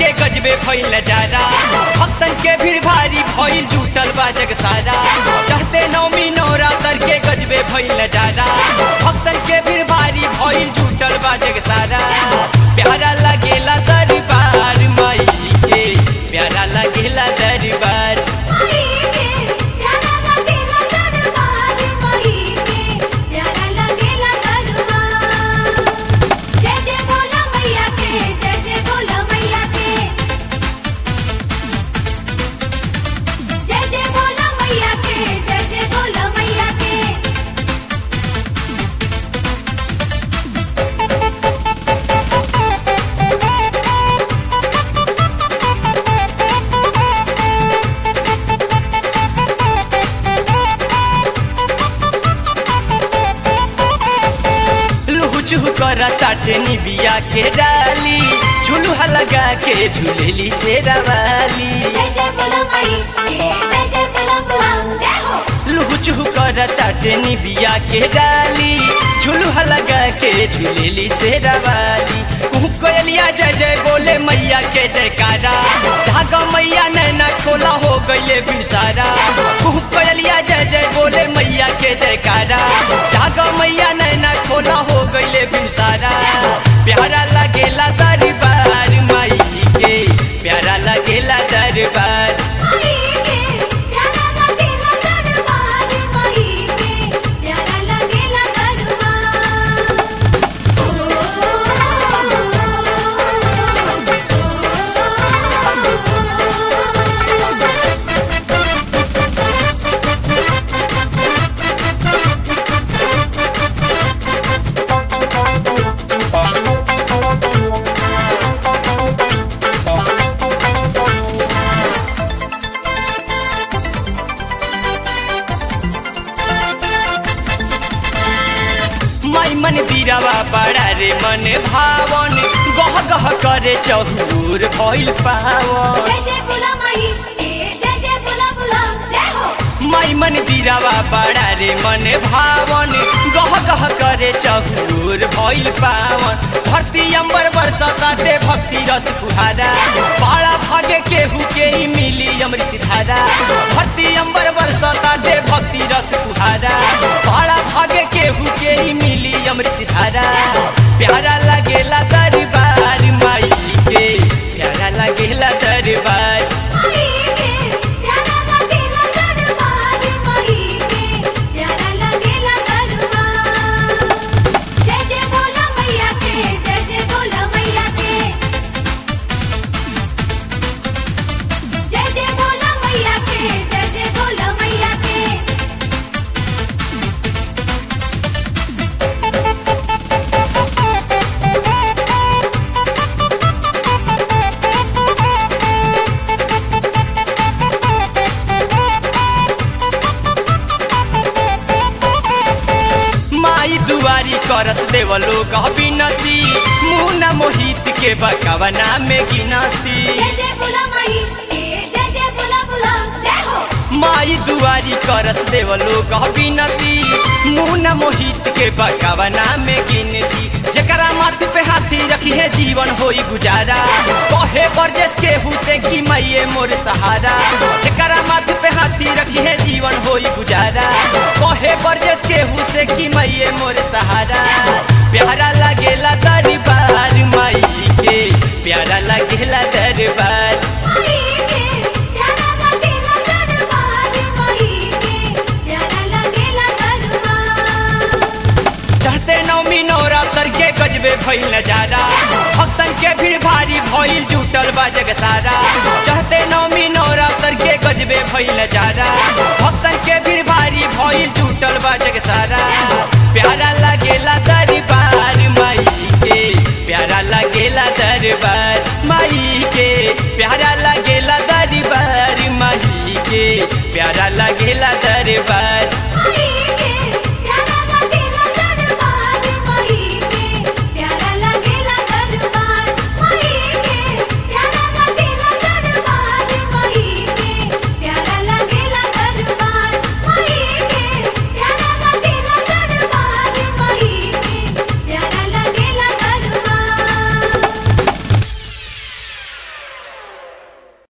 के गजबे भइल जारा भक्तन के भीड़ भारी भइल जुटल बा जग सारा चढ़ते नौमी नवरात्र के गजबे भइल जारा भक्तन के भीड़ भारी भइल जुटल बा जग सारा प्यारा लगेला दरबार माई के प्यारा लगेला दरबार माई के प्यारा लगेला दरबार माई के प्यारा लगेला दरबार जय जय बोला मैया के जय जय बोला मैया के जय जय बोला मैया के जय जय बोला मैया के लुहु चुहु कर ताटे निबिया के डाली झुलुहा लगा के झूलेली शेरा वाली जय जय बोला माई के जय जय बोला बोला जय हो लुहु चुहु कर ताटे निबिया के डाली झुलुहा लगा के झूलेली शेरा वाली कुहू कोयलिया जय जय बोले मैया के जयकारा जागा मैया नैना खोला हो गईले बिसारा कुहू कोयलिया जय जय बोले मैया के जयकारा जागा मैया नैना खोला हो गईले बिसारा प्यारा लगेला दरबार माई के प्यारा लगेला दरबार माई के प्यारा लगेला दरबार माई के प्यारा लगेला दरबार माई मन दीरावा बड़ा रे मन भावन गह गह करे चहूर भइल पावन जय जय बोला माई के जय जय बोला बोला जय हो माई मन दीरावा बड़ा रे मन भावन गह गह करे चहूर भइल पावन धरती अंबर बरसताटे भक्ति रस फुहारा बड़ा भागे केहू के ही मिली अमृत धारा धरती अंबर बरसताटे भक्ति रस फुहारा बड़ा भागे केहू के ही मिली अमृत धारा प्यारा लगेला दरबार माई के प्यारा लगेला दरबार माई के प्यारा लगेला दरबार माई के प्यारा लगेला दरबार जय जय बोला मैया के जय जय बोला मैया के जय जय बोला मैया के जय जय बोला मैया के माई दुआरी करस देव लोग बिनती मुना मोहित के बकवना में गिनती जय जय बोला माई के जय जय बोला बोला जय हो माई दुआरी करस देव लोग बिनती मुना मोहित के बकवना में गिनती जकरा माथ पे हाथी रखी है जीवन होई गुजारा कहे बरजेस के हुसे की मैये मोर सहारा जकरा माथ पे हाथी रखी है जीवन होई गुजारा कहे बरजेस के हुसे की मैये मोर सहारा प्यारा लगेला दरबार माई के प्यारा लगेला दरबार माई के प्यारा लगेला दरबार माई के प्यारा लगेला दरबार चढ़ते नौमी नवरात्र के गजबे भइल जारा भक्तन के भीड़ भारी भइल जुटल बा जग सारा चढ़ते नौमी नवरात्र के गजबे भइल जारा भक्तन के भीड़ भारी भइल जुटल बा जग सारा